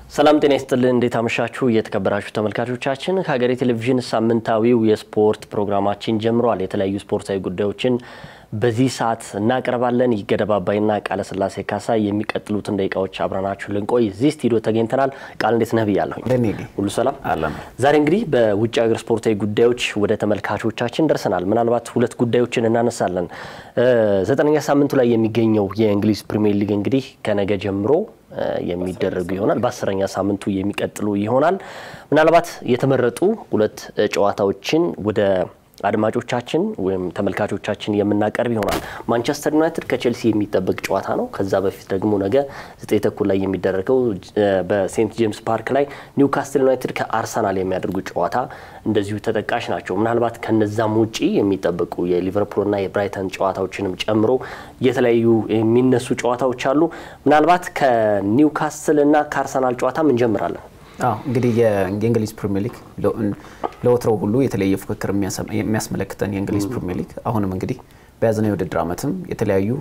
ሰላም ጤና ይስጥልን። እንዴት አመሻችሁ? እየተከበራችሁ ተመልካቾቻችን ከሀገሬ ቴሌቪዥን ሳምንታዊው የስፖርት ፕሮግራማችን ጀምሯል። የተለያዩ ስፖርታዊ ጉዳዮችን በዚህ ሰዓት እናቀርባለን። ይገደብ አባይና ቃለ ስላሴ ካሳ የሚቀጥሉትን ደቂቃዎች አብረናችሁ ልንቆይ እዚህ ስቱዲዮ ተገኝተናል። ቃል እንዴት ነህ ብያለሁኝ። ሁሉ ሰላም አለን። ዛሬ እንግዲህ በውጭ ሀገር ስፖርታዊ ጉዳዮች ወደ ተመልካቾቻችን ደርሰናል። ምናልባት ሁለት ጉዳዮችን እናነሳለን። ዘጠነኛ ሳምንቱ ላይ የሚገኘው የእንግሊዝ ፕሪሚየር ሊግ እንግዲህ ከነገ ጀምሮ የሚደረጉ ይሆናል። በአስረኛ ሳምንቱ የሚቀጥሉ ይሆናል። ምናልባት የተመረጡ ሁለት ጨዋታዎችን ወደ አድማጮቻችን ወይም ተመልካቾቻችን የምናቀርብ ይሆናል። ማንቸስተር ዩናይትድ ከቼልሲ የሚጠበቅ ጨዋታ ነው። ከዛ በፊት ደግሞ ነገ ዘጠኝ ተኩል ላይ የሚደረገው በሴንት ጄምስ ፓርክ ላይ ኒውካስትል ዩናይትድ ከአርሰናል የሚያደርጉ ጨዋታ እንደዚሁ ተጠቃሽ ናቸው። ምናልባት ከነዛም ውጪ የሚጠበቁ የሊቨርፑልና የብራይተን ጨዋታዎችንም ጨምሮ የተለያዩ የሚነሱ ጨዋታዎች አሉ። ምናልባት ከኒውካስትልና ከአርሰናል ጨዋታም እንጀምራለን። አዎ እንግዲህ የእንግሊዝ ፕሪሚየር ሊግ ለወትሮው ሁሉ የተለየ ፉክክር የሚያስመለክተን የእንግሊዝ ፕሪሚየር ሊግ አሁንም እንግዲህ በያዝነው የውድድር ዓመትም የተለያዩ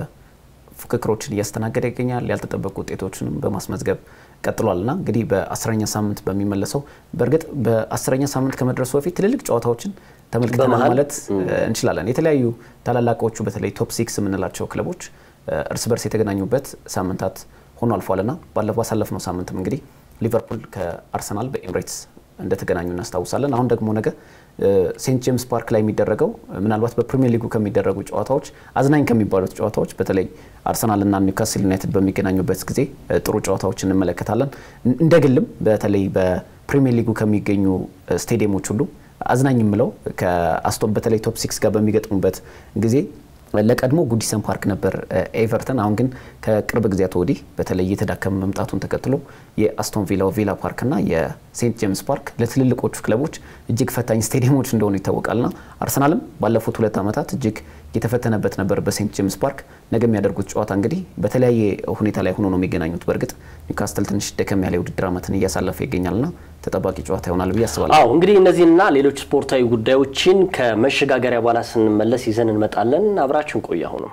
ፉክክሮችን እያስተናገደ ይገኛል። ያልተጠበቁ ውጤቶችንም በማስመዝገብ ቀጥሏልና እንግዲህ በአስረኛ ሳምንት በሚመለሰው በእርግጥ በአስረኛ ሳምንት ከመድረሱ በፊት ትልልቅ ጨዋታዎችን ተመልክተናል ማለት እንችላለን። የተለያዩ ታላላቆቹ በተለይ ቶፕ ሲክስ የምንላቸው ክለቦች እርስ በርስ የተገናኙበት ሳምንታት ሆኖ አልፏልና ባለፈው ባሳለፍነው ሳምንትም እንግዲህ ሊቨርፑል ከአርሰናል በኤምሬትስ እንደተገናኙ እናስታውሳለን። አሁን ደግሞ ነገ ሴንት ጄምስ ፓርክ ላይ የሚደረገው ምናልባት በፕሪሚየር ሊጉ ከሚደረጉ ጨዋታዎች አዝናኝ ከሚባሉት ጨዋታዎች በተለይ አርሰናልና ኒውካስል ዩናይትድ በሚገናኙበት ጊዜ ጥሩ ጨዋታዎች እንመለከታለን። እንደ ግልም በተለይ በፕሪሚየር ሊጉ ከሚገኙ ስቴዲየሞች ሁሉ አዝናኝ የምለው ከአስቶን በተለይ ቶፕ ሲክስ ጋር በሚገጥሙበት ጊዜ ለቀድሞ ጉዲሰን ፓርክ ነበር ኤቨርተን። አሁን ግን ከቅርብ ጊዜያት ወዲህ በተለይ እየተዳከመ መምጣቱን ተከትሎ የአስቶን ቪላው ቪላ ፓርክና የሴንት ጄምስ ፓርክ ለትልልቆቹ ክለቦች እጅግ ፈታኝ ስቴዲየሞች እንደሆኑ ይታወቃልና አርሰናልም ባለፉት ሁለት ዓመታት እጅግ የተፈተነበት ነበር በሴንት ጄምስ ፓርክ። ነገ የሚያደርጉት ጨዋታ እንግዲህ በተለያየ ሁኔታ ላይ ሆኖ ነው የሚገናኙት። በእርግጥ ኒውካስትል ትንሽ ደከም ያለ የውድድር ዓመትን እያሳለፈ ይገኛልና ተጠባቂ ጨዋታ ይሆናል ብዬ አስባለሁ። አዎ እንግዲህ እነዚህና ሌሎች ስፖርታዊ ጉዳዮችን ከመሸጋገሪያ በኋላ ስንመለስ ይዘን እንመጣለን። አብራችን ቆዩ። አሁንም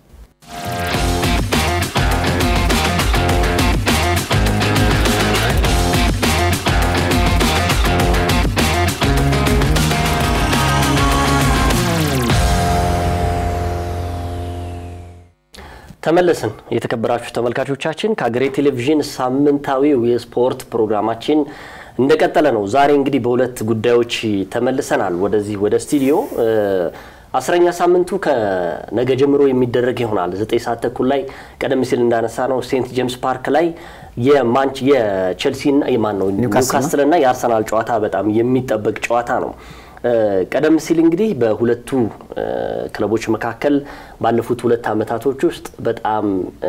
ተመለስን። የተከበራችሁ ተመልካቾቻችን ከሀገሬ ቴሌቪዥን ሳምንታዊው የስፖርት ፕሮግራማችን እንደቀጠለ ነው። ዛሬ እንግዲህ በሁለት ጉዳዮች ተመልሰናል ወደዚህ ወደ ስቱዲዮ። አስረኛ ሳምንቱ ከነገ ጀምሮ የሚደረግ ይሆናል። ዘጠኝ ሰዓት ተኩል ላይ ቀደም ሲል እንዳነሳ ነው ሴንት ጄምስ ፓርክ ላይ የማንች የቼልሲና የማን ነው ኒውካስትልና የአርሰናል ጨዋታ በጣም የሚጠበቅ ጨዋታ ነው። ቀደም ሲል እንግዲህ በሁለቱ ክለቦች መካከል ባለፉት ሁለት ዓመታቶች ውስጥ በጣም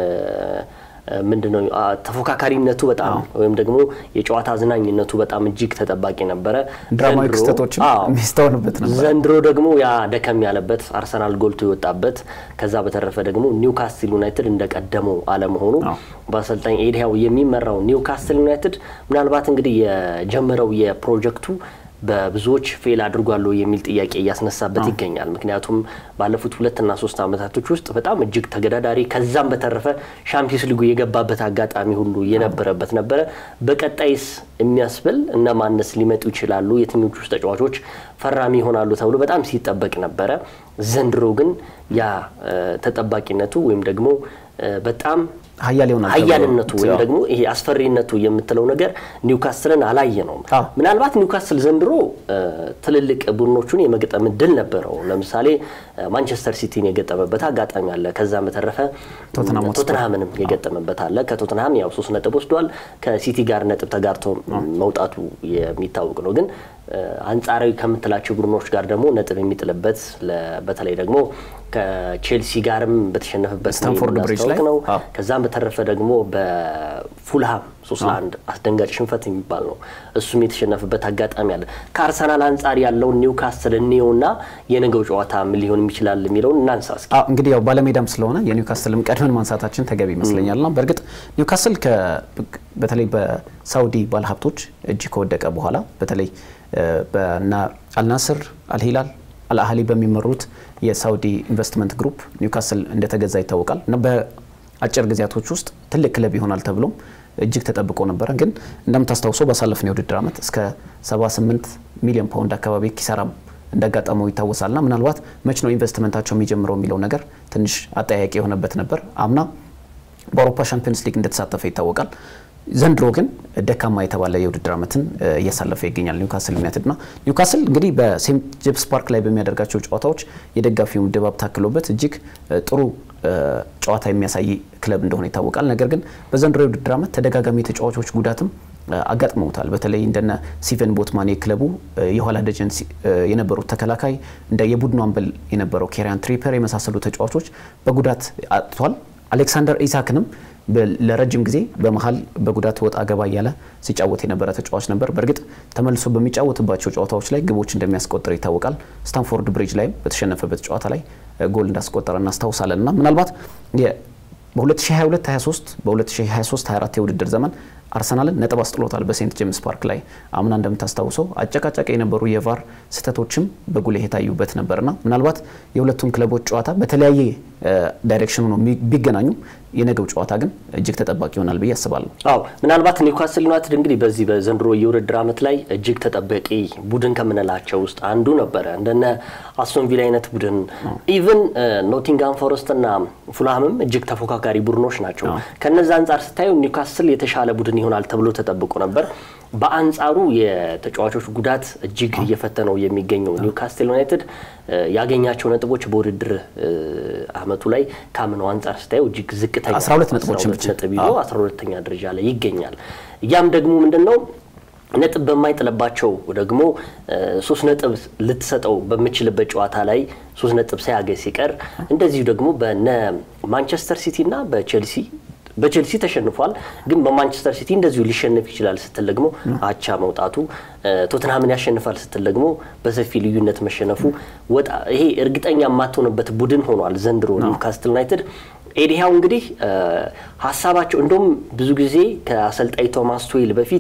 ምንድነው ተፎካካሪነቱ በጣም ወይም ደግሞ የጨዋታ አዝናኝነቱ በጣም እጅግ ተጠባቂ ነበረ። ድራማዊ ክስተቶችም የሚስተውንበት ነበር። ዘንድሮ ደግሞ ያ ደከም ያለበት አርሰናል ጎልቶ የወጣበት ከዛ በተረፈ ደግሞ ኒውካስትል ዩናይትድ እንደቀደመው አለመሆኑ በአሰልጣኝ ኤዲያው የሚመራው ኒውካስትል ዩናይትድ ምናልባት እንግዲህ የጀመረው የፕሮጀክቱ በብዙዎች ፌል አድርጓል የሚል ጥያቄ እያስነሳበት ይገኛል። ምክንያቱም ባለፉት ሁለትና ሶስት ዓመታቶች ውስጥ በጣም እጅግ ተገዳዳሪ ከዛም በተረፈ ሻምፒዮንስ ሊጉ የገባበት አጋጣሚ ሁሉ የነበረበት ነበረ። በቀጣይስ የሚያስብል እነማንስ ሊመጡ ይችላሉ፣ የትኞቹ ተጫዋቾች ፈራሚ ይሆናሉ ተብሎ በጣም ሲጠበቅ ነበረ። ዘንድሮ ግን ያ ተጠባቂነቱ ወይም ደግሞ በጣም ሀያል ይሆናል ሀያልነቱ ወይም ደግሞ ይሄ አስፈሪነቱ የምትለው ነገር ኒውካስትልን አላየ ነው። ምናልባት ኒውካስትል ዘንድሮ ትልልቅ ቡድኖቹን የመግጠም እድል ነበረው። ለምሳሌ ማንቸስተር ሲቲን የገጠመበት አጋጣሚ አለ። ከዛም በተረፈ ቶትንሃምንም የገጠመበት አለ። ከቶትንሃም ያው ሶስት ነጥብ ወስዷል። ከሲቲ ጋር ነጥብ ተጋርቶ መውጣቱ የሚታወቅ ነው ግን አንጻራዊ ከምትላቸው ቡድኖች ጋር ደግሞ ነጥብ የሚጥልበት በተለይ ደግሞ ከቼልሲ ጋርም በተሸነፈበት ስታንፎርድ ብሪጅ ላይ ነው። ከዛም በተረፈ ደግሞ በፉልሃም ሶስት ለአንድ አስደንጋጭ ሽንፈት የሚባል ነው። እሱም የተሸነፈበት አጋጣሚ አለ። ከአርሰናል አንጻር ያለውን ኒውካስትል እንየውና የነገው ጨዋታ ምን ሊሆን ይችላል የሚለውን እናንሳ እስኪ። እንግዲህ ያው ባለሜዳም ስለሆነ የኒውካስትልም ቀድመን ማንሳታችን ተገቢ ይመስለኛል ና በእርግጥ ኒውካስትል በተለይ በሳውዲ ባለሀብቶች እጅ ከወደቀ በኋላ በተለይ በና አልናስር፣ አልሂላል፣ አልአህሊ በሚመሩት የሳውዲ ኢንቨስትመንት ግሩፕ ኒውካስል እንደተገዛ ይታወቃል እና በአጭር ጊዜያቶች ውስጥ ትልቅ ክለብ ይሆናል ተብሎም እጅግ ተጠብቆ ነበረ። ግን እንደምታስታውሰው ባሳለፍነው የውድድር ዓመት እስከ 78 ሚሊዮን ፓውንድ አካባቢ ኪሳራም እንዳጋጠመው ይታወሳልና ምናልባት መች ነው ኢንቨስትመንታቸው የሚጀምረው የሚለው ነገር ትንሽ አጠያያቂ የሆነበት ነበር። አምና በአውሮፓ ሻምፒዮንስ ሊግ እንደተሳተፈ ይታወቃል። ዘንድሮ ግን ደካማ የተባለ የውድድር ዓመትን እያሳለፈ ይገኛል ኒውካስል ዩናይትድ ና ኒውካስል እንግዲህ በሴንት ጄምስ ፓርክ ላይ በሚያደርጋቸው ጨዋታዎች የደጋፊውን ድባብ ታክሎበት እጅግ ጥሩ ጨዋታ የሚያሳይ ክለብ እንደሆነ ይታወቃል። ነገር ግን በዘንድሮ የውድድር ዓመት ተደጋጋሚ ተጫዋቾች ጉዳትም አጋጥመውታል። በተለይ እንደነ ሲቨን ቦትማን የክለቡ የኋላ ደጀን የነበሩት ተከላካይ እንደ የቡድኑ አምበል የነበረው ኬሪያን ትሪፐር የመሳሰሉ ተጫዋቾች በጉዳት አጥቷል። አሌክሳንደር ኢሳክንም ለረጅም ጊዜ በመሀል በጉዳት ወጣ ገባ እያለ ሲጫወት የነበረ ተጫዋች ነበር። በእርግጥ ተመልሶ በሚጫወትባቸው ጨዋታዎች ላይ ግቦች እንደሚያስቆጥር ይታወቃል። ስታንፎርድ ብሪጅ ላይም በተሸነፈበት ጨዋታ ላይ ጎል እንዳስቆጠረ እናስታውሳለን እና ምናልባት በ2022/23 በ2023/24 የውድድር ዘመን አርሰናልን ነጥብ አስጥሎታል በሴንት ጄምስ ፓርክ ላይ። አምና እንደምታስታውሰው አጨቃጫቂ የነበሩ የቫር ስህተቶችም በጉልህ የታዩበት ነበርና ምናልባት የሁለቱም ክለቦች ጨዋታ በተለያየ ዳይሬክሽኑ ነው ቢገናኙ የነገው ጨዋታ ግን እጅግ ተጠባቂ ይሆናል ብዬ አስባለሁ። አዎ ምናልባት ኒውካስል ዩናይትድ እንግዲህ በዚህ በዘንድሮ የውድድር ዓመት ላይ እጅግ ተጠባቂ ቡድን ከምንላቸው ውስጥ አንዱ ነበረ። እንደነ አስቶን ቪላ አይነት ቡድን ኢቭን ኖቲንጋም ፎረስት እና ፉልሃምም እጅግ ተፎካካሪ ቡድኖች ናቸው። ከነዚ አንጻር ስታዩ ኒውካስል የተሻለ ቡድን ይሆናል ተብሎ ተጠብቆ ነበር። በአንጻሩ የተጫዋቾች ጉዳት እጅግ እየፈተነው የሚገኘው ኒውካስትል ዩናይትድ ያገኛቸው ነጥቦች በውድድር አመቱ ላይ ከአምናው አንጻር ስታየው እጅግ ዝቅተኛ 12 ነጥቦችን ብቻ ነጥብ ይዞ 12ኛ ደረጃ ላይ ይገኛል። ያም ደግሞ ምንድን ነው ነጥብ በማይጥልባቸው ደግሞ ሶስት ነጥብ ልትሰጠው በምችልበት ጨዋታ ላይ ሶስት ነጥብ ሳያገኝ ሲቀር እንደዚሁ ደግሞ በነ ማንቸስተር ሲቲ እና በቼልሲ በቼልሲ ተሸንፏል፣ ግን በማንቸስተር ሲቲ እንደዚሁ ሊሸነፍ ይችላል ስትል ደግሞ አቻ መውጣቱ፣ ቶትንሃምን ያሸንፋል ስትል ደግሞ በሰፊ ልዩነት መሸነፉ ወጣ ይሄ እርግጠኛ የማትሆንበት ቡድን ሆኗል ዘንድሮ ኒውካስትል ዩናይትድ። ኤዲሃው እንግዲህ ሀሳባቸው እንደውም ብዙ ጊዜ ከአሰልጣኝ ቶማስ ቱዌል በፊት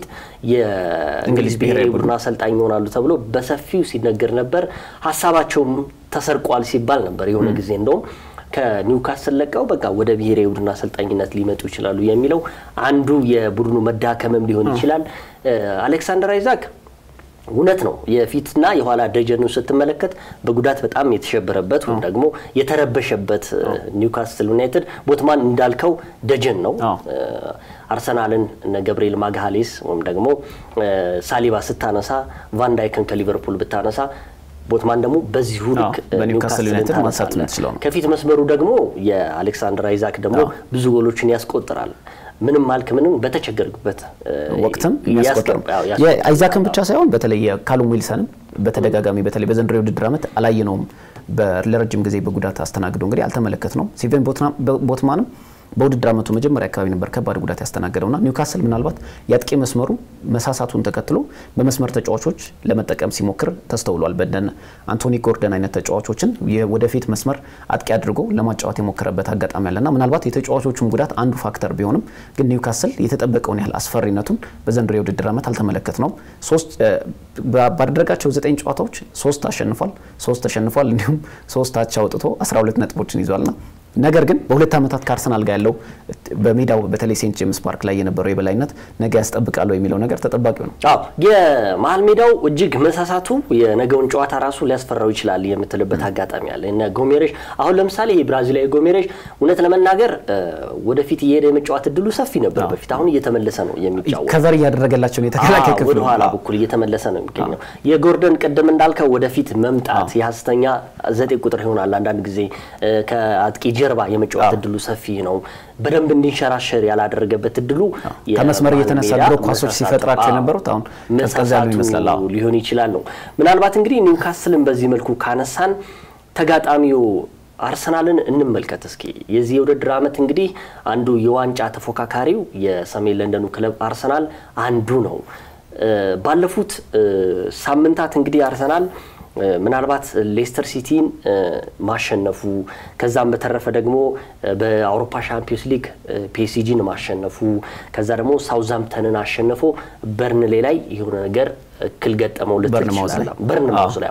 የእንግሊዝ ብሔራዊ ቡድን አሰልጣኝ ይሆናሉ ተብሎ በሰፊው ሲነገር ነበር። ሀሳባቸውም ተሰርቋል ሲባል ነበር የሆነ ጊዜ እንደውም ከኒውካስል ለቀው በቃ ወደ ብሔራዊ ቡድን አሰልጣኝነት ሊመጡ ይችላሉ የሚለው አንዱ የቡድኑ መዳከምም ሊሆን ይችላል። አሌክሳንደር አይዛክ እውነት ነው። የፊትና የኋላ ደጀኑ ስትመለከት በጉዳት በጣም የተሸበረበት ወይም ደግሞ የተረበሸበት ኒውካስትል ዩናይትድ ቦትማን እንዳልከው ደጀን ነው። አርሰናልን እነ ገብርኤል ማግሃሌስ ወይም ደግሞ ሳሊባ ስታነሳ ቫንዳይክን ከሊቨርፑል ብታነሳ ቦትማን ደግሞ በዚሁ ልክ በኒውካስል ዩናይትድ ማንሳት የምትችለው ነው። ከፊት መስመሩ ደግሞ የአሌክሳንደር አይዛክ ደግሞ ብዙ ጎሎችን ያስቆጥራል። ምንም ማልክ ምንም በተቸገርበት ወቅትም የሚያስቆጥር የአይዛክን ብቻ ሳይሆን በተለይ የካሉም ዊልሰንም በተደጋጋሚ በተለይ በዘንድሮ የውድድር ዓመት አላየነውም። ለረጅም ጊዜ በጉዳት አስተናግዶ እንግዲህ አልተመለከት ነው። ሲቨን ቦትማንም በውድድር ዓመቱ መጀመሪያ አካባቢ ነበር ከባድ ጉዳት ያስተናገደውና ኒውካስል ምናልባት የአጥቂ መስመሩ መሳሳቱን ተከትሎ በመስመር ተጫዋቾች ለመጠቀም ሲሞክር ተስተውሏል። በደን አንቶኒ ጎርደን አይነት ተጫዋቾችን ወደፊት መስመር አጥቂ አድርጎ ለማጫወት የሞከረበት አጋጣሚ አለና ምናልባት የተጫዋቾቹም ጉዳት አንዱ ፋክተር ቢሆንም ግን ኒውካስል የተጠበቀውን ያህል አስፈሪነቱን በዘንድሮ የውድድር ዓመት አልተመለከት ነው። ባደረጋቸው ዘጠኝ ጨዋታዎች ሶስት አሸንፏል፣ ሶስት ተሸንፏል፣ እንዲሁም ሶስት አቻ አውጥቶ 12 ነጥቦችን ይዟልና ነገር ግን በሁለት ዓመታት ከአርሰናል ጋር ያለው በሜዳው በተለይ ሴንት ጄምስ ፓርክ ላይ የነበረው የበላይነት ነገ ያስጠብቃሉ የሚለው ነገር ተጠባቂ ነው። አዎ የመሀል ሜዳው እጅግ መሳሳቱ የነገውን ጨዋታ ራሱ ሊያስፈራው ይችላል የምትልበት አጋጣሚ አለ። እነ ጎሜሬሽ አሁን ለምሳሌ የብራዚላዊ ጎሜሬሽ እውነት ለመናገር ወደፊት እየሄደ የመጫወት እድሉ ሰፊ ነበር በፊት። አሁን እየተመለሰ ነው የሚጫወት ከቨር እያደረገላቸው ነው የተከላካይ ክፍል ወደኋላ በኩል እየተመለሰ ነው የሚገኘው። የጎርደን ቅድም እንዳልከው ወደፊት መምጣት የሀሰተኛ ዘጠኝ ቁጥር ይሆናል አንዳንድ ጊዜ ከአጥቂ ጀርባ የመጫወት እድሉ ሰፊ ነው። በደንብ እንዲንሸራሸር ያላደረገበት እድሉ ከመስመር እየተነሳ ድሮ ኳሶች ሲፈጥራቸው የነበሩት አሁን ቀዝቀዝ ያሉ ይመስላል ሊሆን ይችላል ነው። ምናልባት እንግዲህ ኒውካስልን በዚህ መልኩ ካነሳን ተጋጣሚው አርሰናልን እንመልከት እስኪ። የዚህ የውድድር ዓመት እንግዲህ አንዱ የዋንጫ ተፎካካሪው የሰሜን ለንደኑ ክለብ አርሰናል አንዱ ነው። ባለፉት ሳምንታት እንግዲህ አርሰናል ምናልባት ሌስተር ሲቲን ማሸነፉ ከዛም በተረፈ ደግሞ በአውሮፓ ሻምፒዮንስ ሊግ ፒኤስጂን ማሸነፉ ከዛ ደግሞ ሳውዛምፕተንን አሸንፎ በርንሌ ላይ የሆነ ነገር እክል ገጠመው ልትል ትችላለህ። በርንማውዝ ላይ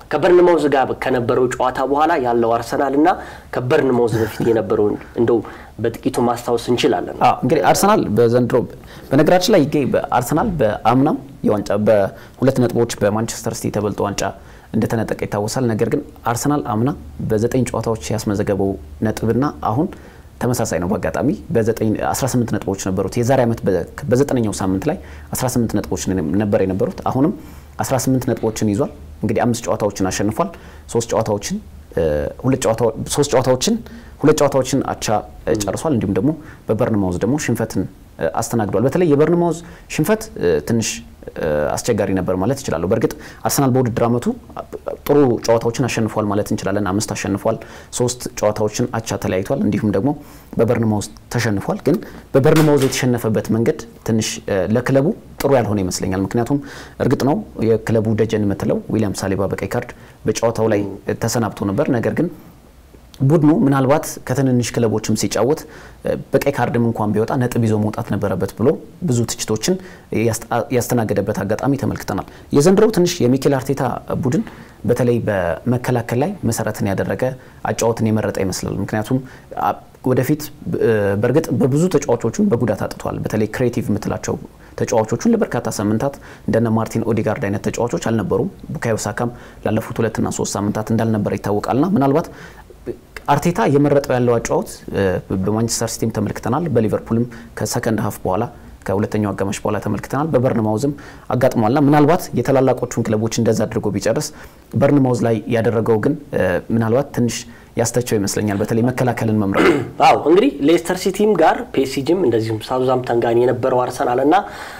ከበርንማውዝ ጋር ከነበረው ጨዋታ በኋላ ያለው አርሰናል እና ከበርንማውዝ በፊት የነበረውን እንደው በጥቂቱ ማስታወስ እንችላለን። እንግዲህ አርሰናል በዘንድሮ በነገራችን ላይ ይገኝ አርሰናል በአምናም የዋንጫ በሁለት ነጥቦች በማንቸስተር ሲቲ ተበልጦ ዋንጫ እንደተነጠቀ ይታወሳል። ነገር ግን አርሰናል አምና በዘጠኝ ጨዋታዎች ያስመዘገበው ነጥብና አሁን ተመሳሳይ ነው። በአጋጣሚ በ18 ነጥቦች ነበሩት። የዛሬ ዓመት በዘጠነኛው ሳምንት ላይ 18 ነጥቦች ነበር የነበሩት። አሁንም 18 ነጥቦችን ይዟል። እንግዲህ አምስት ጨዋታዎችን አሸንፏል። ሶስት ጨዋታዎችን ሶስት ጨዋታዎችን ሁለት ጨዋታዎችን አቻ ጨርሷል። እንዲሁም ደግሞ በበርንማውዝ ደግሞ ሽንፈትን አስተናግዷል። በተለይ የበርንማውዝ ሽንፈት ትንሽ አስቸጋሪ ነበር ማለት ይችላለሁ። በእርግጥ አርሰናል በውድድር ዓመቱ ጥሩ ጨዋታዎችን አሸንፏል ማለት እንችላለን። አምስት አሸንፏል፣ ሶስት ጨዋታዎችን አቻ ተለያይቷል፣ እንዲሁም ደግሞ በበርንማውዝ ተሸንፏል። ግን በበርንማውዝ የተሸነፈበት መንገድ ትንሽ ለክለቡ ጥሩ ያልሆነ ይመስለኛል። ምክንያቱም እርግጥ ነው የክለቡ ደጀን የምትለው ዊሊያም ሳሊባ በቀይ ካርድ በጨዋታው ላይ ተሰናብቶ ነበር። ነገር ግን ቡድኑ ምናልባት ከትንንሽ ክለቦችም ሲጫወት በቀይ ካርድም እንኳን ቢወጣ ነጥብ ይዞ መውጣት ነበረበት ብሎ ብዙ ትችቶችን ያስተናገደበት አጋጣሚ ተመልክተናል። የዘንድሮው ትንሽ የሚኬል አርቴታ ቡድን በተለይ በመከላከል ላይ መሰረትን ያደረገ አጫወትን የመረጠ ይመስላል። ምክንያቱም ወደፊት በእርግጥ በብዙ ተጫዋቾቹን በጉዳት አጥቷል። በተለይ ክሬቲቭ የምትላቸው ተጫዋቾቹን ለበርካታ ሳምንታት እንደነ ማርቲን ኦዲጋርድ አይነት ተጫዋቾች አልነበሩም። ቡካዮ ሳካም ላለፉት ሁለትና ሶስት ሳምንታት እንዳልነበረ ይታወቃልና ምናልባት አርቴታ እየመረጠው ያለው አጫወት በማንቸስተር ሲቲም ተመልክተናል። በሊቨርፑልም ከሰከንድ ሀፍ በኋላ ከሁለተኛው አጋማሽ በኋላ ተመልክተናል። በበርንማውዝም አጋጥሟልና ምናልባት የታላላቆቹን ክለቦች እንደዛ አድርጎ ቢጨርስ በርንማውዝ ላይ ያደረገው ግን ምናልባት ትንሽ ያስተቸው ይመስለኛል። በተለይ መከላከልን መምረጥ። አዎ እንግዲህ ሌስተር ሲቲም ጋር ፔሲጂም እንደዚሁም ሳውዛምፕተን ጋር የነበረው አርሰናል እና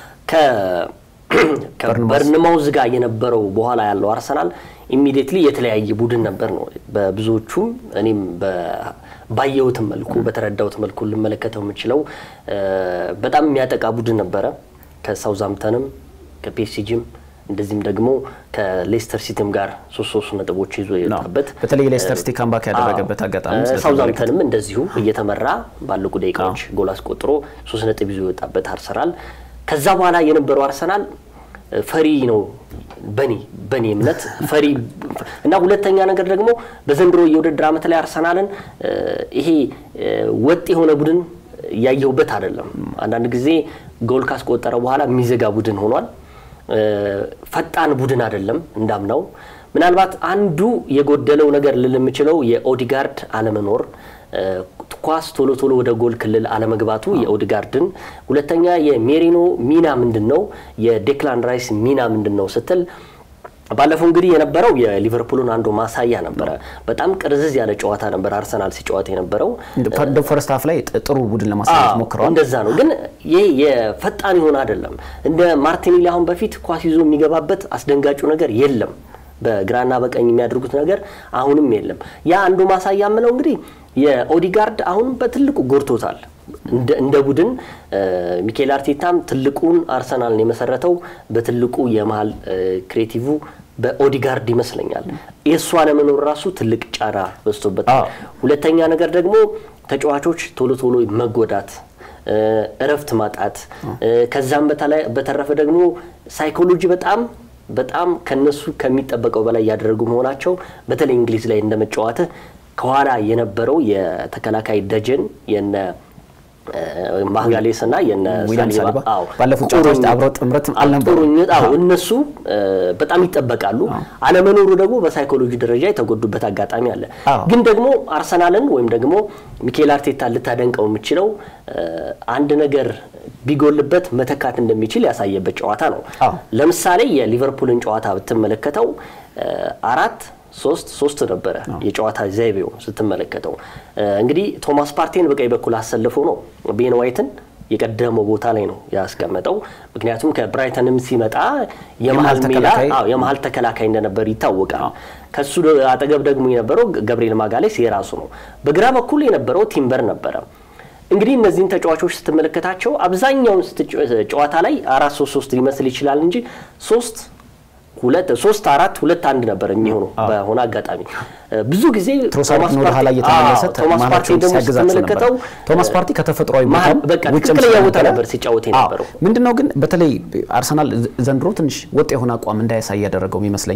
ከበርንማውዝ ጋር የነበረው በኋላ ያለው አርሰናል ኢሚዲየትሊ የተለያየ ቡድን ነበር ነው። በብዙዎቹም እኔም ባየሁትም መልኩ በተረዳሁት መልኩ ልመለከተው የምችለው በጣም የሚያጠቃ ቡድን ነበረ። ከሳውዛምፕተንም ከፒኤስጂም እንደዚህም ደግሞ ከሌስተር ሲቲም ጋር ሶስት ሶስት ነጥቦች ይዞ የወጣበት በተለይ ሌስተር ሲቲ ካምባክ ያደረገበት አጋጣሚ ሳውዛምፕተንም እንደዚሁ እየተመራ ባለቁ ደቂቃዎች ጎል አስቆጥሮ ሶስት ነጥብ ይዞ የወጣበት አርሰናል ከዛ በኋላ የነበረው አርሰናል ፈሪ ነው በኔ በኔ እምነት ፈሪ እና ሁለተኛ ነገር ደግሞ በዘንድሮ የውድድር ዓመት ላይ አርሰናልን ይሄ ወጥ የሆነ ቡድን እያየሁበት አይደለም። አንዳንድ ጊዜ ጎል ካስቆጠረ በኋላ የሚዘጋ ቡድን ሆኗል። ፈጣን ቡድን አይደለም እንዳምናው። ምናልባት አንዱ የጎደለው ነገር ልል የምችለው የኦዲጋርድ አለመኖር ኳስ ቶሎ ቶሎ ወደ ጎል ክልል አለመግባቱ የኦድጋርድን፣ ሁለተኛ የሜሪኖ ሚና ምንድን ነው፣ የዴክላን ራይስ ሚና ምንድን ነው ስትል ባለፈው እንግዲህ የነበረው የሊቨርፑልን አንዱ ማሳያ ነበረ። በጣም ቅርዝዝ ያለ ጨዋታ ነበር አርሰናል ሲጫወት የነበረው። ፈርስት ሀፍ ላይ ጥሩ ቡድን ለማሳየት ሞክረዋል። እንደዛ ነው፣ ግን ይህ የፈጣን የሆነ አይደለም። እንደ ማርቲኔሊ አሁን በፊት ኳስ ይዞ የሚገባበት አስደንጋጩ ነገር የለም። በግራና በቀኝ የሚያደርጉት ነገር አሁንም የለም። ያ አንዱ ማሳያ የምለው እንግዲህ የኦዲጋርድ አሁንም በትልቁ ጎድቶታል። እንደ ቡድን ሚኬል አርቴታም ትልቁን አርሰናልን የመሰረተው በትልቁ የመሀል ክሬቲቭ በኦዲጋርድ ይመስለኛል። የእሱ አለመኖር ራሱ ትልቅ ጫና በዝቶበታል። ሁለተኛ ነገር ደግሞ ተጫዋቾች ቶሎ ቶሎ መጎዳት፣ እረፍት ማጣት፣ ከዛም በተረፈ ደግሞ ሳይኮሎጂ በጣም በጣም ከነሱ ከሚጠበቀው በላይ ያደረጉ መሆናቸው በተለይ እንግሊዝ ላይ እንደመጫወትህ ከኋላ የነበረው የተከላካይ ደጀን የነ ማጋሌስ እና የነ ሳሊባ ባለፉት ጨዋታዎች አብረው ጥምረት አልነበሩም። እነሱ በጣም ይጠበቃሉ። አለመኖሩ ደግሞ በሳይኮሎጂ ደረጃ የተጎዱበት አጋጣሚ አለ። ግን ደግሞ አርሰናልን ወይም ደግሞ ሚኬል አርቴታ ልታደንቀው የምችለው አንድ ነገር ቢጎልበት መተካት እንደሚችል ያሳየበት ጨዋታ ነው። ለምሳሌ የሊቨርፑልን ጨዋታ ብትመለከተው አራት ሶስት ሶስት ነበረ የጨዋታ ዘይቤው ስትመለከተው። እንግዲህ ቶማስ ፓርቴን በቀኝ በኩል አሰልፎ ነው ቤን ዋይትን የቀደመው ቦታ ላይ ነው ያስቀመጠው። ምክንያቱም ከብራይተንም ሲመጣ የመሀል ሜዳ የመሀል ተከላካይ እንደነበር ይታወቃል። ከሱ አጠገብ ደግሞ የነበረው ገብርኤል ማጋሌስ የራሱ ነው። በግራ በኩል የነበረው ቲምበር ነበረ። እንግዲህ እነዚህን ተጫዋቾች ስትመለከታቸው አብዛኛውን ጨዋታ ላይ አራት ሶስት ሶስት ሊመስል ይችላል እንጂ ሶስት ሁለት ሶስት አራት ሁለት አንድ ነበር የሚሆነው በሆነ አጋጣሚ ብዙ ጊዜ ትሮሳርድ ወደ ኋላ እየተመለሰ ቶማስ ፓርቲ ደግሞ ስትመለከተው ቶማስ ፓርቲ ከተፈጥሯዊ በቃ ትክክለኛ ቦታ ነበር ሲጫወት የነበረው። ምንድነው ግን በተለይ አርሰናል ዘንድሮ ትንሽ ወጥ የሆነ አቋም እንዳያሳይ ያደረገው የሚመስለኝ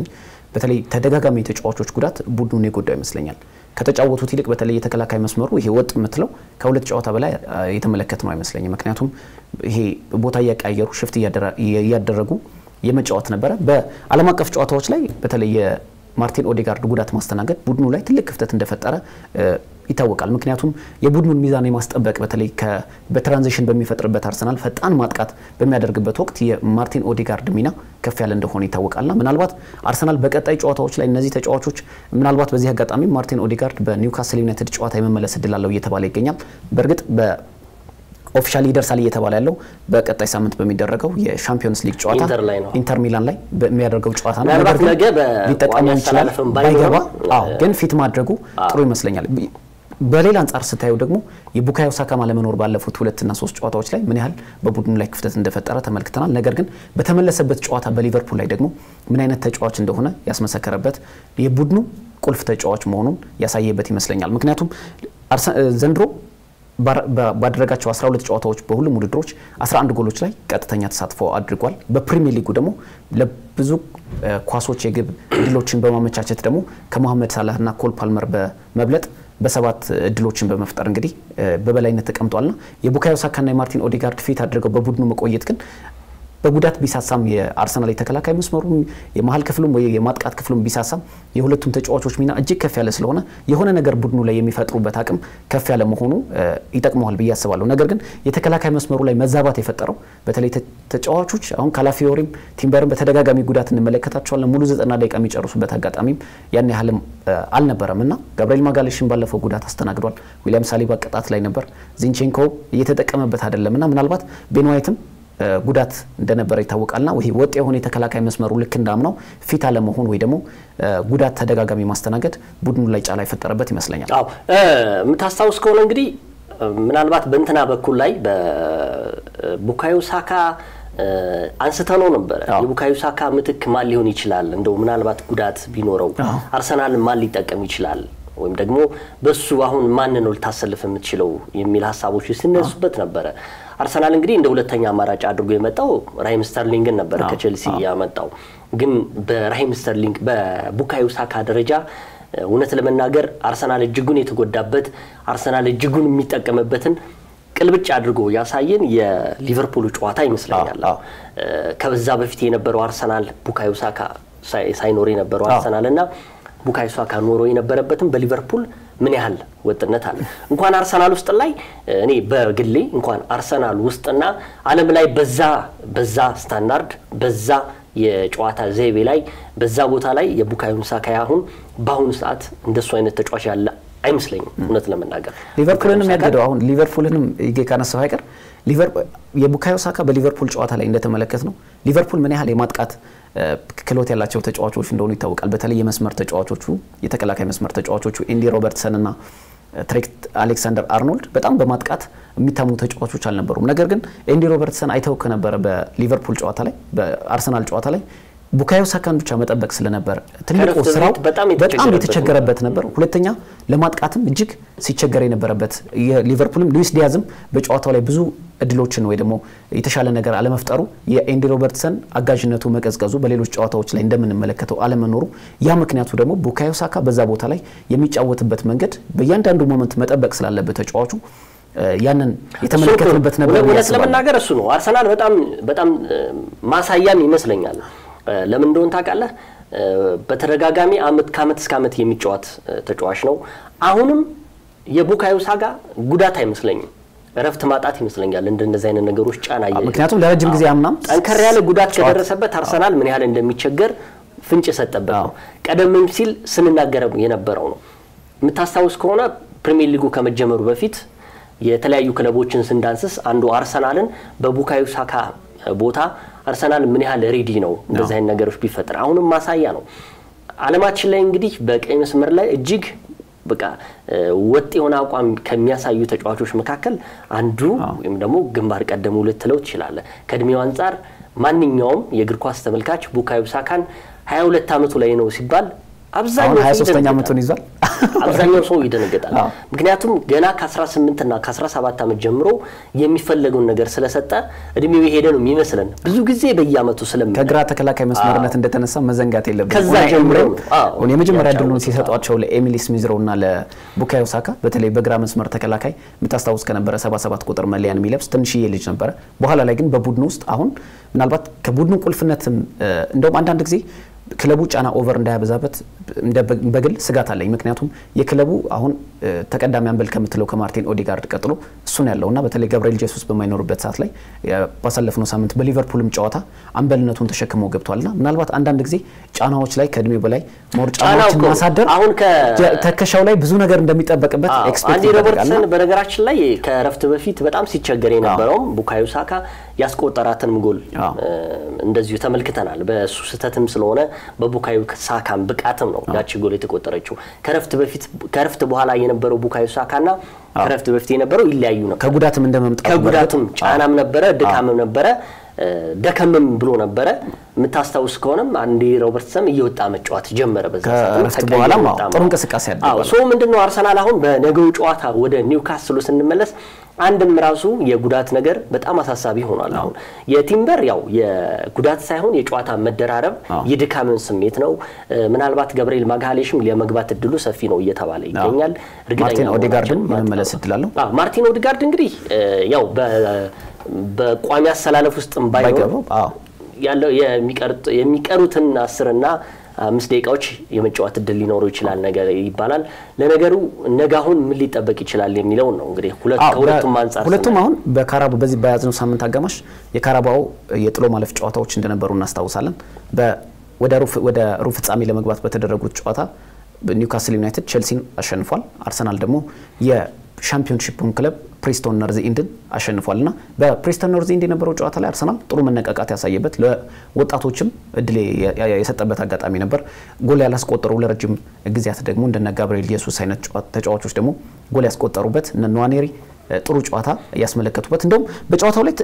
በተለይ ተደጋጋሚ የተጫዋቾች ጉዳት ቡድኑን የጎዳው ይመስለኛል። ከተጫወቱት ይልቅ በተለይ የተከላካይ መስመሩ ይሄ ወጥ የምትለው ከሁለት ጨዋታ በላይ የተመለከት ነው አይመስለኝም። ምክንያቱም ይሄ ቦታ እያቀያየሩ ሽፍት እያደረጉ የመጫወት ነበረ። በዓለም አቀፍ ጨዋታዎች ላይ በተለይ የማርቲን ኦዴጋርድ ጉዳት ማስተናገድ ቡድኑ ላይ ትልቅ ክፍተት እንደፈጠረ ይታወቃል። ምክንያቱም የቡድኑን ሚዛን የማስጠበቅ በተለይ በትራንዚሽን በሚፈጥርበት አርሰናል ፈጣን ማጥቃት በሚያደርግበት ወቅት የማርቲን ኦዴጋርድ ሚና ከፍ ያለ እንደሆነ ይታወቃልና ምናልባት አርሰናል በቀጣይ ጨዋታዎች ላይ እነዚህ ተጫዋቾች ምናልባት በዚህ አጋጣሚ ማርቲን ኦዴጋርድ በኒውካስል ዩናይትድ ጨዋታ የመመለስ እድል አለው እየተባለ ይገኛል። በእርግጥ ኦፊሻሊ ይደርሳል እየተባለ ያለው በቀጣይ ሳምንት በሚደረገው የሻምፒዮንስ ሊግ ጨዋታ ኢንተር ሚላን ላይ በሚያደርገው ጨዋታ ነው። ነገር ግን ሊጠቀመው ይችላል ባይገባ፣ ግን ፊት ማድረጉ ጥሩ ይመስለኛል። በሌላ አንጻር ስታየው ደግሞ የቡካዮ ሳካ አለመኖር ባለፉት ሁለትና ሶስት ጨዋታዎች ላይ ምን ያህል በቡድኑ ላይ ክፍተት እንደፈጠረ ተመልክተናል። ነገር ግን በተመለሰበት ጨዋታ በሊቨርፑል ላይ ደግሞ ምን አይነት ተጫዋች እንደሆነ ያስመሰከረበት የቡድኑ ቁልፍ ተጫዋች መሆኑን ያሳየበት ይመስለኛል። ምክንያቱም ዘንድሮ ባደረጋቸው 12 ጨዋታዎች በሁሉም ውድድሮች 11 ጎሎች ላይ ቀጥተኛ ተሳትፎ አድርጓል። በፕሪሚየር ሊጉ ደግሞ ለብዙ ኳሶች የግብ እድሎችን በማመቻቸት ደግሞ ከሞሐመድ ሳላህና ኮል ፓልመር በመብለጥ በሰባት እድሎችን በመፍጠር እንግዲህ በበላይነት ተቀምጧልና የቡካዮ ሳካና የማርቲን ኦዴጋርድ ፊት አድርገው በቡድኑ መቆየት ግን በጉዳት ቢሳሳም የአርሰናል የተከላካይ መስመሩ የመሀል ክፍሉም ወይ የማጥቃት ክፍሉም ቢሳሳም የሁለቱም ተጫዋቾች ሚና እጅግ ከፍ ያለ ስለሆነ የሆነ ነገር ቡድኑ ላይ የሚፈጥሩበት አቅም ከፍ ያለ መሆኑ ይጠቅመዋል ብዬ አስባለሁ። ነገር ግን የተከላካይ መስመሩ ላይ መዛባት የፈጠረው በተለይ ተጫዋቾች አሁን ካላፊዮሪም ቲምበርን በተደጋጋሚ ጉዳት እንመለከታቸዋለን። ሙሉ ዘጠና ደቂቃ የሚጨርሱበት አጋጣሚም ያን ያህልም አልነበረም እና ገብርኤል ማጋሌሽን ባለፈው ጉዳት አስተናግዷል። ዊሊያም ሳሊባ ቅጣት ላይ ነበር። ዚንቼንኮ እየተጠቀመበት አይደለም እና ምናልባት ቤን ዋይትም ጉዳት እንደነበረ ይታወቃልና ይሄ ወጥ የሆነ የተከላካይ መስመሩ ልክ እንዳምነው ፊት አለመሆን ወይ ደግሞ ጉዳት ተደጋጋሚ ማስተናገድ ቡድኑ ላይ ጫላ የፈጠረበት ይመስለኛል። አዎ የምታስታውስ ከሆነ እንግዲህ ምናልባት በእንትና በኩል ላይ በቡካዮ ሳካ አንስተ ነው ነበረ። የቡካዮ ሳካ ምትክ ማን ሊሆን ይችላል? እንደው ምናልባት ጉዳት ቢኖረው አርሰናል ማን ሊጠቀም ይችላል? ወይም ደግሞ በሱ አሁን ማን ነው ልታሰልፍ የምትችለው የሚል ሀሳቦች ሲነሱበት ነበረ። አርሰናል እንግዲህ እንደ ሁለተኛ አማራጭ አድርጎ የመጣው ራሂም ስተርሊንግን ነበር ከቼልሲ ያመጣው። ግን በራሂም ስተርሊንግ በቡካዮ ሳካ ደረጃ እውነት ለመናገር አርሰናል እጅጉን የተጎዳበት አርሰናል እጅጉን የሚጠቀምበትን ቅልብጭ አድርጎ ያሳየን የሊቨርፑል ጨዋታ ይመስለኛል። ከበዛ በፊት የነበረው አርሰናል ቡካዮ ሳካ ሳይኖር የነበረው አርሰናል እና ቡካዮ ሳካ ኖሮ የነበረበትም በሊቨርፑል ምን ያህል ወጥነት አለ። እንኳን አርሰናል ውስጥ ላይ እኔ በግሌ እንኳን አርሰናል ውስጥና ዓለም ላይ በዛ በዛ ስታንዳርድ በዛ የጨዋታ ዘይቤ ላይ በዛ ቦታ ላይ የቡካዮ ሳካ አሁን በአሁኑ ሰዓት እንደሱ አይነት ተጫዋች ያለ አይመስለኝም እውነት ለመናገር ሊቨርፑልንም ያገደው አሁን ሊቨርፑልንም ይጌ ካነሳው አይቀር የቡካዮ ሳካ በሊቨርፑል ጨዋታ ላይ እንደተመለከት ነው ሊቨርፑል ምን ያህል የማጥቃት ክህሎት ያላቸው ተጫዋቾች እንደሆኑ ይታወቃል። በተለይ የመስመር ተጫዋቾቹ የተከላካይ መስመር ተጫዋቾቹ ኤንዲ ሮበርትሰን እና ትሬንት አሌክሳንደር አርኖልድ በጣም በማጥቃት የሚታሙ ተጫዋቾች አልነበሩም። ነገር ግን ኤንዲ ሮበርትሰን አይተው ከነበረ በሊቨርፑል ጨዋታ ላይ በአርሰናል ጨዋታ ላይ ቡካዮ ሳካን ብቻ መጠበቅ ስለነበር ትልቁ ስራው በጣም የተቸገረበት ነበር። ሁለተኛ ለማጥቃትም እጅግ ሲቸገር የነበረበት የሊቨርፑልም ሉዊስ ዲያዝም በጨዋታው ላይ ብዙ እድሎችን ወይ ደግሞ የተሻለ ነገር አለመፍጠሩ የኤንዲ ሮበርትሰን አጋዥነቱ መቀዝቀዙ በሌሎች ጨዋታዎች ላይ እንደምንመለከተው አለመኖሩ ያ ምክንያቱ ደግሞ ቡካዮ ሳካ በዛ ቦታ ላይ የሚጫወትበት መንገድ በእያንዳንዱ ሞመንት መጠበቅ ስላለበት ተጫዋቹ ያንን የተመለከትንበት ነበር። እውነት ለመናገር እሱ ነው አርሰናል በጣም በጣም ማሳያም ይመስለኛል። ለምን እንደሆነ ታውቃለህ? በተደጋጋሚ አመት ከአመት እስከ አመት የሚጫወት ተጫዋች ነው። አሁንም የቡካዮ ሳካ ጉዳት አይመስለኝም እረፍት ማጣት ይመስለኛል። እንደነዚህ አይነት ነገሮች ጫና ምክንያቱም ለረጅም ጊዜ አምናም ጠንከር ያለ ጉዳት ከደረሰበት አርሰናል ምን ያህል እንደሚቸገር ፍንጭ የሰጠበት ነው። ቀደምም ሲል ስንናገር የነበረው ነው። የምታስታውስ ከሆነ ፕሪሚየር ሊጉ ከመጀመሩ በፊት የተለያዩ ክለቦችን ስንዳንስስ አንዱ አርሰናልን በቡካዮ ሳካ ቦታ አርሰናል ምን ያህል ሬዲ ነው እንደዚህ አይነት ነገሮች ቢፈጠር አሁንም ማሳያ ነው። አለማችን ላይ እንግዲህ በቀይ መስመር ላይ እጅግ በቃ ወጥ የሆነ አቋም ከሚያሳዩ ተጫዋቾች መካከል አንዱ ወይም ደግሞ ግንባር ቀደሙ ልትለው ትችላለህ። ከእድሜው አንጻር ማንኛውም የእግር ኳስ ተመልካች ቡካዮ ሳካን 22 ዓመቱ ላይ ነው ሲባል አብዛኛው አሁን ሰው 23ኛ ይደነግጣል። ዓመቱን ይዟል። አብዛኛው ሰው ይደነግጣል። አዎ። ምክንያቱም ገና ከ18 እና ከ17 ዓመት ጀምሮ የሚፈለገውን ነገር ስለሰጠ እድሜው የሄደ ነው የሚመስለን ብዙ ጊዜ በየአመቱ ስለምን ከግራ ተከላካይ መስመርነት እንደተነሳ መዘንጋት የለብንም። ከዛ ኡናይ ጀምሮ ኤምሬም ነው። አዎ፣ አሁን የመጀመሪያ ድሉን ያጫወቱት። ሲሰጧቸው ለኤሚሊ ስሚዝሮ እና ለቡካዮ ሳካ በተለይ በግራ መስመር ተከላካይ የምታስታውስ ከነበረ 77 ቁጥር መለያን የሚለብስ ትንሽዬ ልጅ ነበረ። በኋላ ላይ ግን በቡድኑ ውስጥ አሁን ምናልባት ከቡድኑ ቁልፍነትም እ፣ እንደውም አንዳንድ ጊዜ ክለቡ ጫና ኦቨር እንዳያበዛበት እንደ በ- በግል ስጋት አለኝ። ምክንያቱም የክለቡ አሁን እ፣ ተቀዳሚ አንበል ከምትለው ከማርቲን ኦዲጋርድ ቀጥሎ እሱን ያለው እና በተለይ ገብርኤል ጄሱስ በማይኖርበት ሰዓት ላይ የ- ባሳለፍነው ሳምንት በሊቨርፑልም ጨዋታ አንበልነቱን ተሸክሞ ገብቷልና ምናልባት አንዳንድ ጊዜ ጫናዎች ላይ ከእድሜው በላይ ሞር ጫናው ጫናዎችን እኮ ማሳደር አሁን ከ- ጀ- ትከሻው ላይ ብዙ ነገር እንደሚጠበቅበት አዎ፣ ኤክስፔክት አንዲ ይደረጋልና ሮበርትሰን በነገራችን ላይ ከእረፍት በፊት በጣም ሲቸገር የነበረውም ቡካዮ ሳካ ያስቆጠራትንም ጎል አዎ። እ፣ እንደዚሁ ተመልክተናል። በእሱ ስህተትም ስለሆነ በቡካዮ ሳካም ብቃትም ነው ያቺ ጎል የተቆጠረችው። ከእረፍት በፊት ከእረፍት በኋላ የነበረው ቡካዮ ሳካና ከእረፍት በፊት የነበረው ይለያዩ ነበር። ከጉዳትም እንደመምጣቱ ከጉዳቱም በእርግጥ ጫናም ነበረ፣ ድካምም ነበረ፣ እ፣ ደከምም ብሎ ነበረ። የምታስታውስ ከሆነም አንዲ ሮበርትሰን እየወጣ መጫወት ጀመረ። በዛ ሰዓት ከእረፍት ተቀይሮ በኋላም አዎ፣ ወጣ ጥሩ ማለት እንቅስቃሴ አዎ አድርጓል። ሶ ምንድን ነው አርሰናል አሁን በነገው ጨዋታ ወደ ኒውካስሉ ስንመለስ አንድም ራሱ የጉዳት ነገር በጣም አሳሳቢ ሆኗል። አሁን የቲምበር ያው የጉዳት ሳይሆን የጨዋታ መደራረብ የድካምን ስሜት ነው። እ፣ ምናልባት ገብርኤል ማግሃሌሽም ለመግባት እድሉ ሰፊ ነው እየተባለ ይገኛል። እርግጠኛ ማርቲን መሆናችን ኦዴጋርድም ማለት የመመለስ ነው። እድል አለው። አዎ፣ ማርቲን ኦዴጋርድ እንግዲህ እ፣ ያው በ- በቋሚ አሰላለፍ ውስጥም ባይኖር ባይገባም አዎ ያለው የሚቀሩት- የሚቀሩትን አስርና አምስት ደቂቃዎች የመጫወት እድል ሊኖረው ይችላል ነገር ይባላል። ለነገሩ ነገ አሁን ምን ሊጠበቅ ይችላል የሚለውን ነው እንግዲህ ሁለት- አዎ፣ ከሁለቱም በ- አንጻር ሁለቱም ስናይ። አሁን በካራቦ በዚህ በያዝነው ሳምንት አጋማሽ የካራባው የጥሎ ማለፍ ጨዋታዎች እንደነበሩ እናስታውሳለን። በ- ወደ ሩብ- ወደ ሩብ ፍጻሜ ለመግባት በተደረጉት ጨዋታ ኒውካስል ዩናይትድ ቼልሲን አሸንፏል። አርሰናል ደግሞ የሻምፒዮንሺፑን ክለብ ፕሪስቶን ነርዝ ኢንድን አሸንፏል እና በፕሪስቶን ነርዝ ኢንድ የነበረው ጨዋታ ላይ አርሰናል ጥሩ መነቃቃት ያሳየበት ለወጣቶችም እድል የ- የ- የሰጠበት አጋጣሚ ነበር። ጎል ያላስቆጠሩ ለረጅም ጊዜያት ደግሞ እንደነ ጋብርኤል ኢየሱስ አይነት ጨዋ- ተጫዋቾች ደግሞ ጎል ያስቆጠሩበት እነ ኗኔሪ እ፣ ጥሩ ጨዋታ ያስመለከቱበት እንደውም በጨዋታው ላይ ት-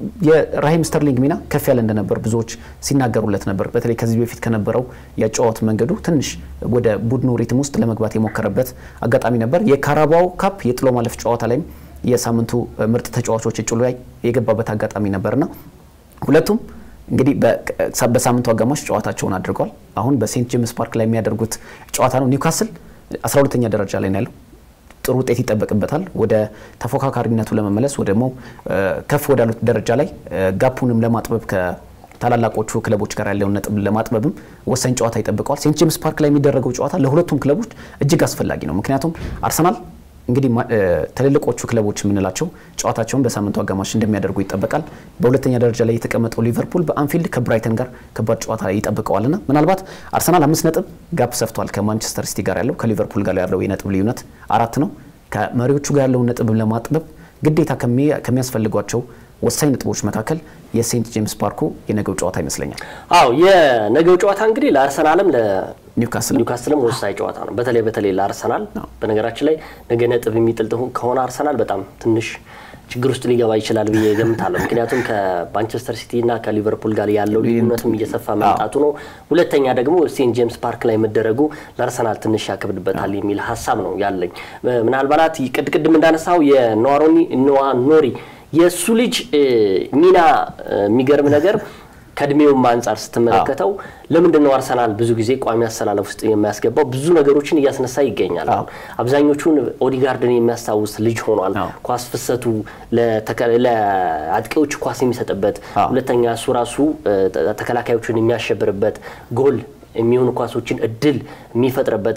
የራሂም ስተርሊንግ ሚና ከፍ ያለ እንደነበር ብዙዎች ሲናገሩለት ነበር። በተለይ ከዚህ በፊት ከነበረው የጨዋት መንገዱ ትንሽ ወደ ቡድኑ ሪትም ውስጥ ለመግባት የሞከረበት አጋጣሚ ነበር። የካራባው ካፕ የጥሎ ማለፍ ጨዋታ ላይም የሳምንቱ እ፣ ምርጥ ተጫዋቾች እጩ ላይ የገባበት አጋጣሚ ነበርና ሁለቱም እንግዲህ በ- በሳምንቱ አጋማሽ ጨዋታቸውን አድርገዋል። አሁን በሴንት ጄምስ ፓርክ ላይ የሚያደርጉት ጨዋታ ነው። ኒውካስል 12ኛ ደረጃ ላይ ነው ያለው። ጥሩ ውጤት ይጠበቅበታል። ወደ ተፎካካሪነቱ ለመመለስ ወይ ደግሞ እ፣ ከፍ ወዳሉት ደረጃ ላይ እ፣ ጋፑንም ለማጥበብ ከታላላቆቹ ክለቦች ጋር ያለውን ነጥብ ለማጥበብም ወሳኝ ጨዋታ ይጠብቀዋል። ሴንት ጄምስ ፓርክ ላይ የሚደረገው ጨዋታ ለሁለቱም ክለቦች እጅግ አስፈላጊ ነው። ምክንያቱም አርሰናል እንግዲህ ማ- እ፣ ትልልቆቹ ክለቦች የምንላቸው ጨዋታቸውን በሳምንቱ አጋማሽ እንደሚያደርጉ ይጠበቃል። በሁለተኛ ደረጃ ላይ የተቀመጠው ሊቨርፑል በአንፊልድ ከብራይተን ጋር ከባድ ጨዋታ ይጠብቀዋልና ምናልባት አርሰናል አምስት ነጥብ ጋፕ ሰፍቷል ከማንቸስተር ሲቲ ጋር ያለው ከሊቨርፑል ጋር ያለው የነጥብ ልዩነት አራት ነው። ከመሪዎቹ ጋር ያለውን ነጥብ ለማጥበብ ግዴታ ከሚ- ከሚያስፈልጓቸው ወሳኝ ነጥቦች መካከል የሴንት ጄምስ ፓርኩ የነገው ጨዋታ ይመስለኛል። አዎ የነገው ጨዋታ እንግዲህ ለአርሰናልም ኒውካስል ኒውካስልም ወሳኝ ጨዋታ ነው። በተለይ በተለይ ለአርሰናል በነገራችን ላይ ነገ ነጥብ የሚጥል ከሆነ አርሰናል በጣም ትንሽ ችግር ውስጥ ሊገባ ይችላል ብዬ ገምታለሁ። ምክንያቱም ከማንቸስተር ሲቲ እና ከሊቨርፑል ጋር ያለው ልዩነትም እየሰፋ መምጣቱ ነው። ሁለተኛ ደግሞ ሴንት ጄምስ ፓርክ ላይ መደረጉ ለአርሰናል ትንሽ ያከብድበታል የሚል ሀሳብ ነው ያለኝ። ምናልባት ቅድ ቅድም እንዳነሳው የኖዋሮኒ ኖሪ የእሱ ልጅ እ፣ ሚና እ፣ የሚገርም ነገር ከእድሜውም አንጻር ስትመለከተው ለምንድን ነው አርሰናል ብዙ ጊዜ ቋሚ አሰላለፍ ውስጥ የሚያስገባው? ብዙ ነገሮችን እያስነሳ ይገኛል። አሁን አብዛኞቹን ኦዲጋርድን የሚያስታውስ ልጅ ሆኗል። አዎ። ኳስ ፍሰቱ ለተከ- ለአጥቂዎች ኳስ የሚሰጥበት፣ አዎ። ሁለተኛ እሱ ራሱ እ፣ ተ- ተከላካዮችን የሚያሸብርበት፣ ጎል የሚሆኑ ኳሶችን እድል የሚፈጥርበት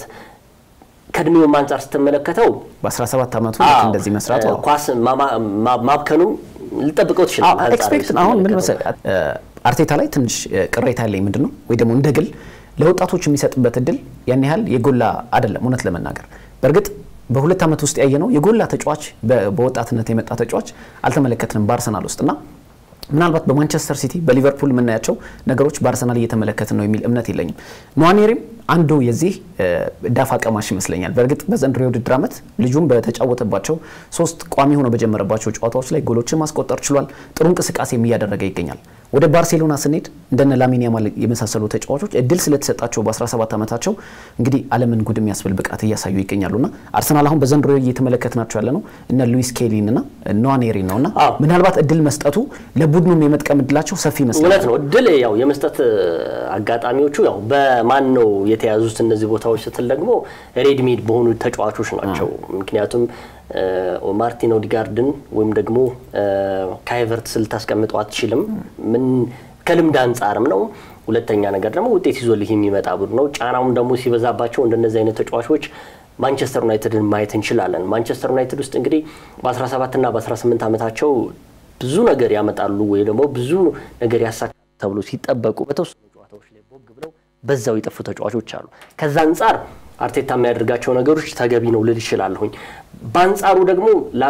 ከእድሜውም አንጻር ስትመለከተው በ17 ዓመቱ ልክ እንደዚህ መስራት እ፣ ኳስ ማማ- ማ- ማብከኑ ልጠብቀው ትችላል። ኤክስፔክት አሁን ምን መሰለህ አርቴታ ላይ ትንሽ እ፣ ቅሬታ ያለኝ ምንድን ነው ወይ ደግሞ እንደ ግል ለወጣቶች የሚሰጥበት እድል ያን ያህል የጎላ አይደለም። እውነት ለመናገር በእርግጥ በሁለት ዓመት ውስጥ ያየነው የጎላ ተጫዋች በ- በወጣትነት የመጣ ተጫዋች አልተመለከትንም በአርሰናል ውስጥ እና ምናልባት በማንቸስተር ሲቲ በሊቨርፑል የምናያቸው ነገሮች በአርሰናል እየተመለከትን ነው የሚል እምነት የለኝም። ኗኔሪም አንዱ የዚህ እ፣ ዳፋ ቀማሽ ይመስለኛል። በእርግጥ በዘንድሮ የውድድር ዓመት ልጁም በተጫወተባቸው ሶስት ቋሚ ሆኖ በጀመረባቸው ጨዋታዎች ላይ ጎሎችን ማስቆጠር ችሏል። ጥሩ እንቅስቃሴም እያደረገ ይገኛል። ወደ ባርሴሎና ስንሄድ እንደነ ላሚን ያማል የመሳሰሉ ተጫዋቾች እድል ስለተሰጣቸው በ17 ዓመታቸው እንግዲህ ዓለምን ጉድ የሚያስብል ብቃት እያሳዩ ይገኛሉና አርሰናል አሁን በዘንድሮ እየተመለከትናቸው ያለ ነው እነ ሉዊስ ኬሊን እና ኖዋኔሪን ነውና ምናልባት እድል መስጠቱ ለቡድኑም የመጥቀም እድላቸው ሰፊ ይመስላል። እውነት ነው። እድል ያው የመስጠት አጋጣሚዎቹ ያው በማን ነው የተያዙት እነዚህ ቦታዎች ስትል ደግሞ ሬድሜድ በሆኑ ተጫዋቾች ናቸው። ምክንያቱም ማርቲን ኦዲጋርድን ወይም ደግሞ ከሀይቨርትስ ልታስቀምጠው አትችልም። ምን ከልምድ አንጻርም ነው። ሁለተኛ ነገር ደግሞ ውጤት ይዞልህ የሚመጣ ቡድን ነው። ጫናውም ደግሞ ሲበዛባቸው እንደነዚህ አይነት ተጫዋቾች ማንቸስተር ዩናይትድን ማየት እንችላለን። ማንቸስተር ዩናይትድ ውስጥ እንግዲህ በ17 እና በ18 ዓመታቸው ብዙ ነገር ያመጣሉ ወይ ደግሞ ብዙ ነገር ያሳካሉ ተብሎ ሲጠበቁ በተወሰኑ ጨዋታዎች ላይ ቦግ ብለው በዛው የጠፉ ተጫዋቾች አሉ። ከዛ አንጻር አርቴታ የሚያደርጋቸው ነገሮች ተገቢ ነው ልል ይችላለሁኝ። በአንጻሩ ደግሞ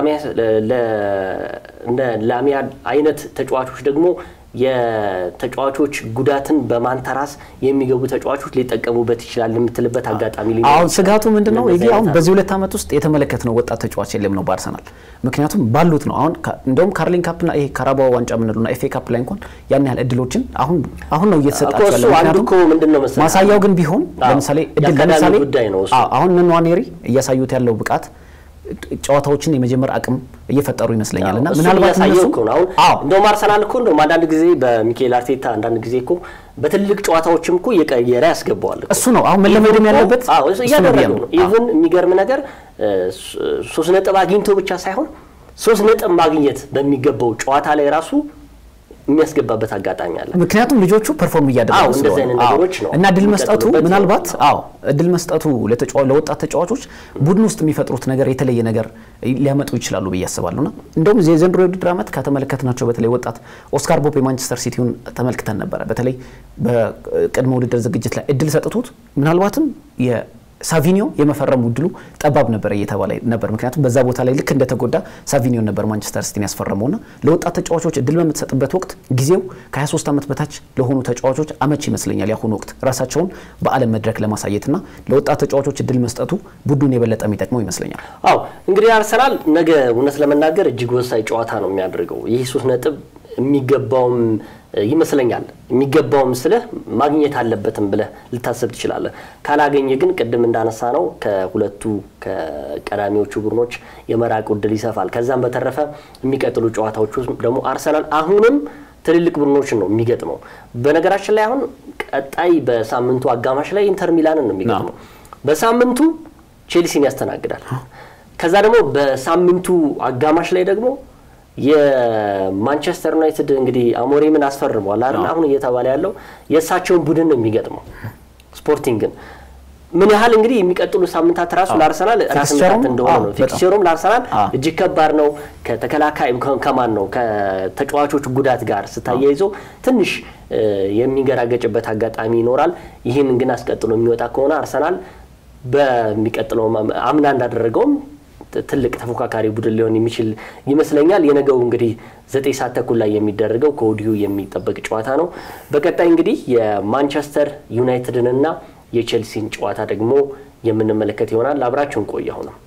ላሚያ አይነት ተጫዋቾች ደግሞ የተጫዋቾች ጉዳትን በማንተራስ የሚገቡ ተጫዋቾች ሊጠቀሙበት ይችላል የምትልበት አጋጣሚ ሊ አሁን ስጋቱ ምንድን ነው? ይህ አሁን በዚህ ሁለት ዓመት ውስጥ የተመለከትነው ወጣት ተጫዋች የለም ነው በአርሰናል። ምክንያቱም ባሉት ነው አሁን እንደውም ካርሊን ካፕና ይሄ ካራባኦ ዋንጫ የምንለውና ኤፍ ኤ ካፕ ላይ እንኳን ያን ያህል እድሎችን አሁን አሁን ነው እየተሰጣቸው ያለ። ምክንያቱም ማሳያው ግን ቢሆን ለምሳሌ እድል ለምሳሌ አሁን ንዋኔሪ እያሳዩት ያለው ብቃት ጨዋታዎችን የመጀመር አቅም እየፈጠሩ ይመስለኛል እና ምናልባት እነሱ እንደውም አርሰናል እኮ እንደውም አንዳንድ ጊዜ በሚካኤል አርቴታ አንዳንድ ጊዜ እኮ በትልቅ ጨዋታዎችም እኮ እየቀየረ ያስገባዋል። እሱ ነው አሁን መለመድም ያለበት እያደረገ ነው። ኢቭን የሚገርም ነገር ሶስት ነጥብ አግኝቶ ብቻ ሳይሆን ሶስት ነጥብ ማግኘት በሚገባው ጨዋታ ላይ ራሱ የሚያስገባበት አጋጣሚ አለ። ምክንያቱም ልጆቹ ፐርፎርም እያደረጉ ስለሆነ እና እድል መስጠቱ ምናልባት አዎ እድል መስጠቱ ለወጣት ተጫዋቾች ቡድን ውስጥ የሚፈጥሩት ነገር የተለየ ነገር ሊያመጡ ይችላሉ ብዬ አስባለሁ። ና እንደውም የዘንድሮ የውድድር ዓመት ከተመለከትናቸው በተለይ ወጣት ኦስካር ቦብ የማንቸስተር ሲቲውን ተመልክተን ነበረ። በተለይ በቅድመ ውድድር ዝግጅት ላይ እድል ሰጥቶት ምናልባትም ሳቪኒዮ የመፈረሙ እድሉ ጠባብ ነበር እየተባለ ነበር። ምክንያቱም በዛ ቦታ ላይ ልክ እንደተጎዳ ሳቪኒዮ ነበር ማንቸስተር ሲቲን ያስፈረመው ና ለወጣት ተጫዋቾች እድል በምትሰጥበት ወቅት ጊዜው ከ23 ዓመት በታች ለሆኑ ተጫዋቾች አመች ይመስለኛል። ያሁኑ ወቅት ራሳቸውን በዓለም መድረክ ለማሳየት ና ለወጣት ተጫዋቾች እድል መስጠቱ ቡድኑን የበለጠ የሚጠቅመው ይመስለኛል። አዎ እንግዲህ አርሰናል ነገ እውነት ለመናገር እጅግ ወሳኝ ጨዋታ ነው የሚያደርገው። ይህ ሶስት ነጥብ የሚገባውም ይመስለኛል የሚገባውም ስልህ ማግኘት አለበትም ብለህ ልታስብ ትችላለህ። ካላገኘ ግን ቅድም እንዳነሳ ነው ከሁለቱ ከቀዳሚዎቹ ቡድኖች የመራቅ ዕድል ይሰፋል። ከዛም በተረፈ የሚቀጥሉ ጨዋታዎች ውስጥ ደግሞ አርሰናል አሁንም ትልልቅ ቡድኖችን ነው የሚገጥመው። በነገራችን ላይ አሁን ቀጣይ በሳምንቱ አጋማሽ ላይ ኢንተር ሚላንን ነው የሚገጥመው። በሳምንቱ ቼልሲን ያስተናግዳል። ከዛ ደግሞ በሳምንቱ አጋማሽ ላይ ደግሞ የማንቸስተር ዩናይትድ እንግዲህ አሞሪምን አስፈርመዋል አይደል? አሁን እየተባለ ያለው የእሳቸውን ቡድን ነው የሚገጥመው ስፖርቲንግን ምን ያህል እንግዲህ የሚቀጥሉ ሳምንታት ራሱ ለአርሰናል ራስ ምታት እንደሆነ ነው። ፊክስቸሩም ለአርሰናል እጅግ ከባድ ነው። ከተከላካይ ከማን ነው ከተጫዋቾች ጉዳት ጋር ስታያይዘው ትንሽ የሚገራገጭበት አጋጣሚ ይኖራል። ይህን ግን አስቀጥሎ የሚወጣ ከሆነ አርሰናል በሚቀጥለው አምና እንዳደረገውም ትልቅ ተፎካካሪ ቡድን ሊሆን የሚችል ይመስለኛል። የነገው እንግዲህ ዘጠኝ ሰዓት ተኩል ላይ የሚደረገው ከወዲሁ የሚጠበቅ ጨዋታ ነው። በቀጣይ እንግዲህ የማንቸስተር ዩናይትድንና የቼልሲን ጨዋታ ደግሞ የምንመለከት ይሆናል። አብራችሁን ቆዩ። አሁንም